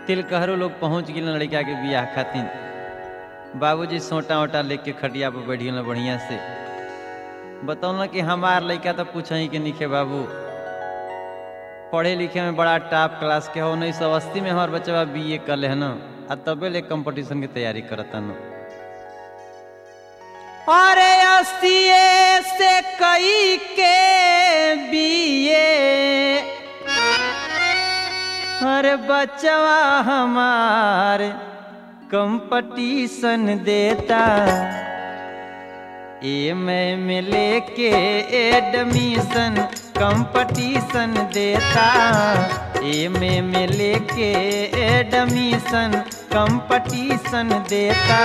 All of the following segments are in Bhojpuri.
तिलकहरो लोग पहुंच गए लड़का के बियाह खातिर बाबूजी सोटा ओटा लेके खटिया पर बैठ गए बढ़िया से बतौल कि हमार लड़का तो पूछ ही के निखे बाबू पढ़े लिखे में बड़ा टॉप क्लास के हो उन्नीस सौ अस्सी में हमार बच्चा बी ए कर है ना आ तबे ले कंपटीशन की तैयारी करता न अरे अस्सी से कई के बीए अरे बचवा हमार कंपटीशन देता ए मैं में लेके एडमिशन कंपटीशन देता ए में में लेके एडमिशन कंपटीशन देता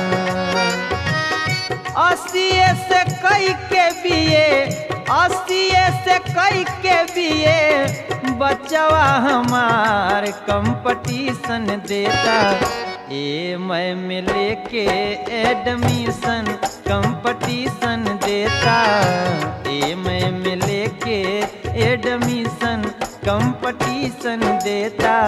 अस्सी से कई के बीए अस्सी से कई के बीए बचवा हमार कंपटीशन देता ए मैं में लेके एडमिशन कंपटीशन देता ए मैं में लेके एडमिशन कंपटीशन देता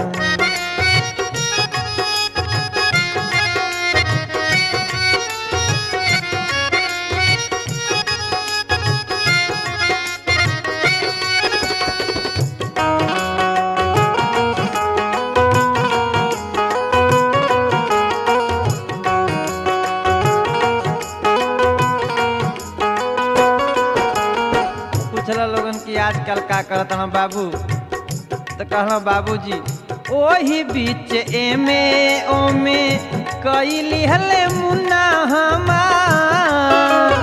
पूछला लोगन की आजकल का करत हन बाबू तो कहला बाबूजी ओही बीच एमे ओमे कई लिहले मुन्ना हमार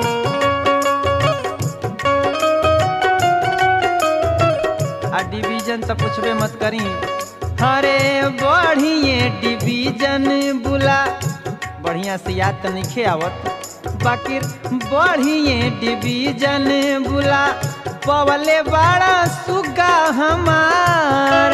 आ डिवीजन तो पूछबे मत करी अरे बढ़िए डिवीजन बुला बढ़िया से याद तो नहीं आवत बाकी बढ़िए डिवीजन बुला पवले बड़ा सुगा हमार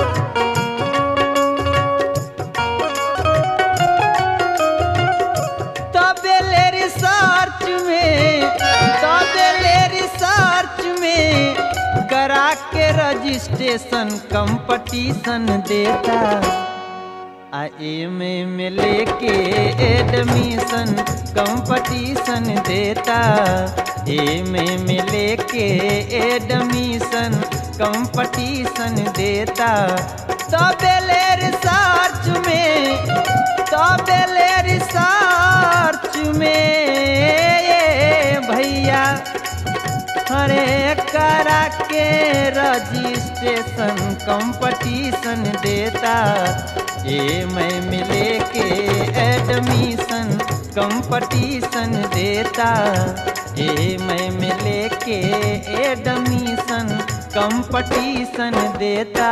तबेले रिसर्च में तबेले रिसर्च में करा के रजिस्ट्रेशन कंपटीशन देता आ एमे में लेके एडमिशन कंपटीशन देता एमे में लेके एडमिशन कंपटीशन देता तबेले रिसर्च में तबेले रिसर्च में ये भैया अरे करा के रजिस्ट्रेशन कंपटीशन देता ए मैं मिले के एडमिशन कंपटीशन देता ए मैं मिले के एडमिशन कंपटीशन देता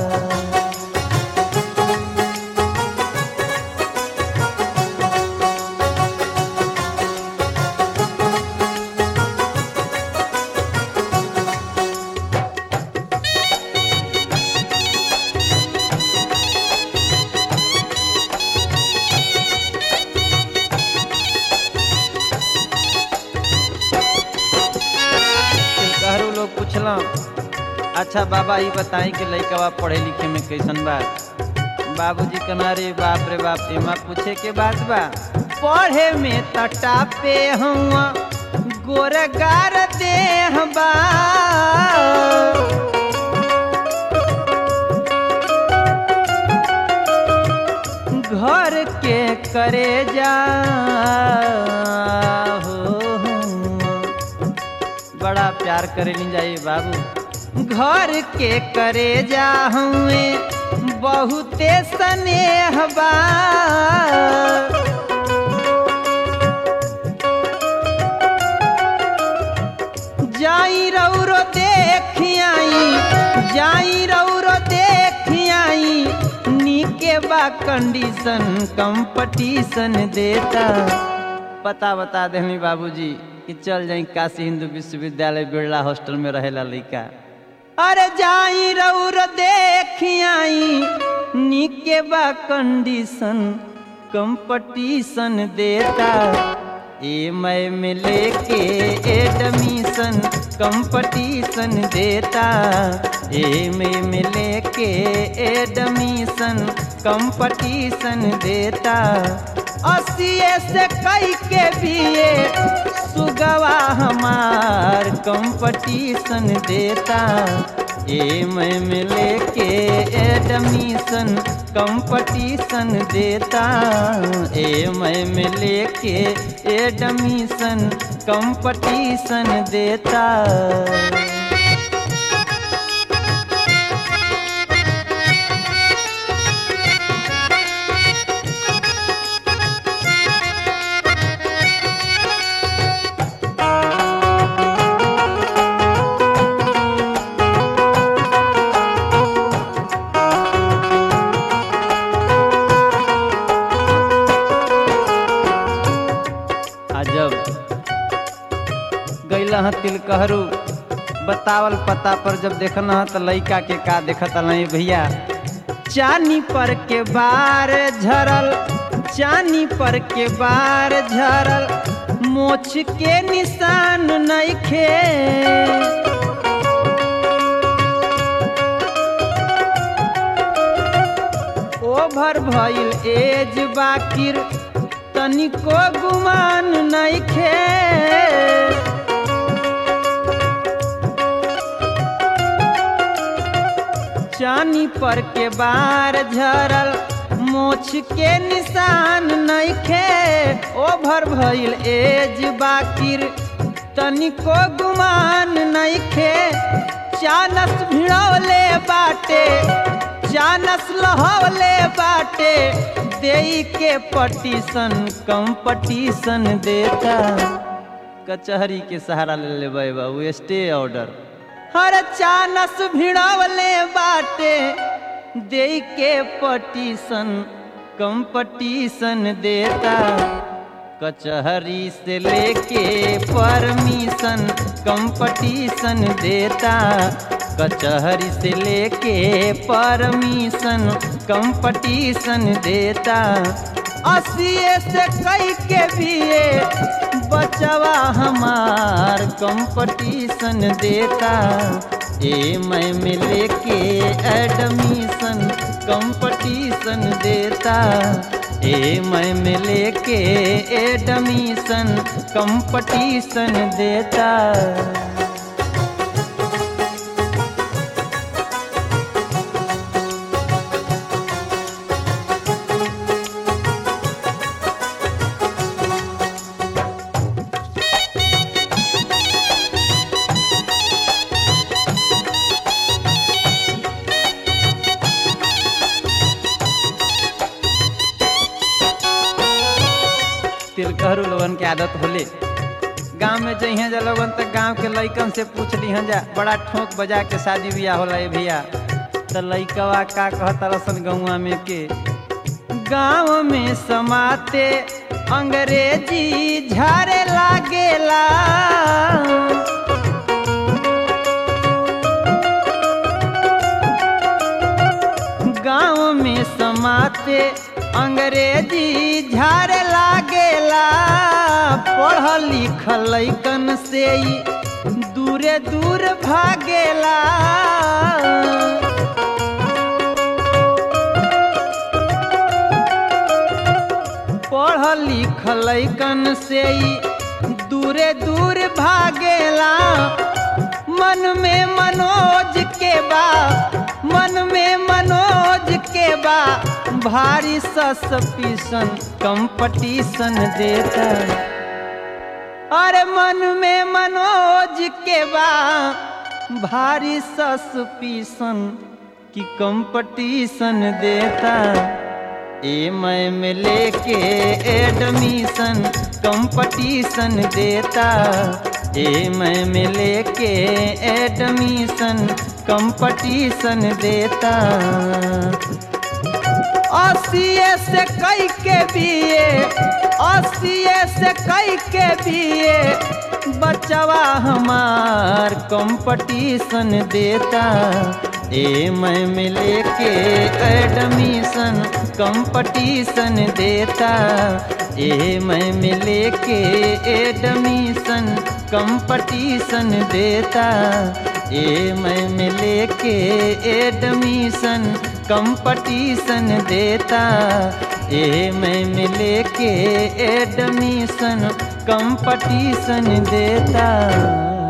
कहरु लोग पूछला अच्छा बाबा ये बताई कि लड़का पढ़े लिखे में कैसन बा बाबूजी कहना रे बाप रे बाप एमा पूछे के बात बा पढ़े में तटा पे हुआ गोरगार देह बा घर के करे जा हो बड़ा प्यार करे ली जाइए बाबू घर के करे जा हुए बहुते स्नेह बा जाई रौरो देखियाई जाई रौरो देखियाई नीके बा कंडीशन कंपटीशन देता पता बता देनी बाबूजी कि चल जाई काशी हिंदू विश्वविद्यालय बिरला हॉस्टल में रहेला लड़का अरे जाई रौर देखियाई नीके बा कंडीशन कंपटीशन देता एम में लेके एडमिशन कंपटीशन देता एम में लेके एडमिशन कंपटीशन देता अस्सीए से कई के बीए सुगवा हमार कंपटीशन देता एम में लेके एडमिशन कंपटीशन देता एम में लेके एडमिशन कंपटीशन देता अजब गैला ह तिलकहरू बतावल पता पर जब देखना ह त लइका के का देखत नहीं भैया चानी पर के बार झरल चानी पर के बार झरल मोछ के निशान नइखे ओभर भइल एज बाकिर तनिको गुमान नइखे चानी पर के बार झरल मोछ के निशान नइखे ओभर भइल एज बाकिर तनिको गुमान नइखे चानस भिड़ौले बाटे चानस लहौले बाटे देई के पटीशन कंपटीशन देता कचहरी के सहारा ले लेबै बाबू स्टे ऑर्डर हर चानस भिड़वले बाटे दे के पटीशन कंपटीशन देता कचहरी से लेके परमिशन कंपटीशन देता कचहरी से लेके परमिशन कंपटीशन देता अस्सीए से कई के बीए बचवा हमार कंपटीशन देता ए मैं में लेके एडमिशन कंपटीशन देता ए मैं में लेके एडमिशन कंपटीशन देता तिलकहरू लोगन के आदत होले गांव में जइहे जा लोगन त गांव के लइकन से पूछ लिहन जा बड़ा ठोक बजा के शादी बियाह होला ए भैया त लइकवा का कहत रसन गौवा में के गांव में समाते अंग्रेजी झारे लागेला गांव में समाते अंग्रेजी झारे लागेला पढ़ल लिखल लइकन से ही दूरे दूर भागेला पढ़ल लिखल लइकन से ही दूरे दूर भागेला मन में मनोज के बा मन में मनोज के बा भारी सस्पिशन कंपटीशन देता अरे मन में मनोज के बा भारी सस्पिशन की कंपटीशन देता ए मैं में लेके एडमिशन कंपटीशन देता ए मैं में लेके एडमिशन कंपटीशन देता अस्सीए से कई के बीए अस्सीए से कई के बीए बचवा हमार कंपटीशन देता ए मैं में लेके एडमिशन कंपटीशन देता ए मैं मिले के एडमिशन कंपटीशन देता ए मैं मिले के एडमिशन कंपटीशन देता ए मैं मिले के एडमिशन कंपटीशन देता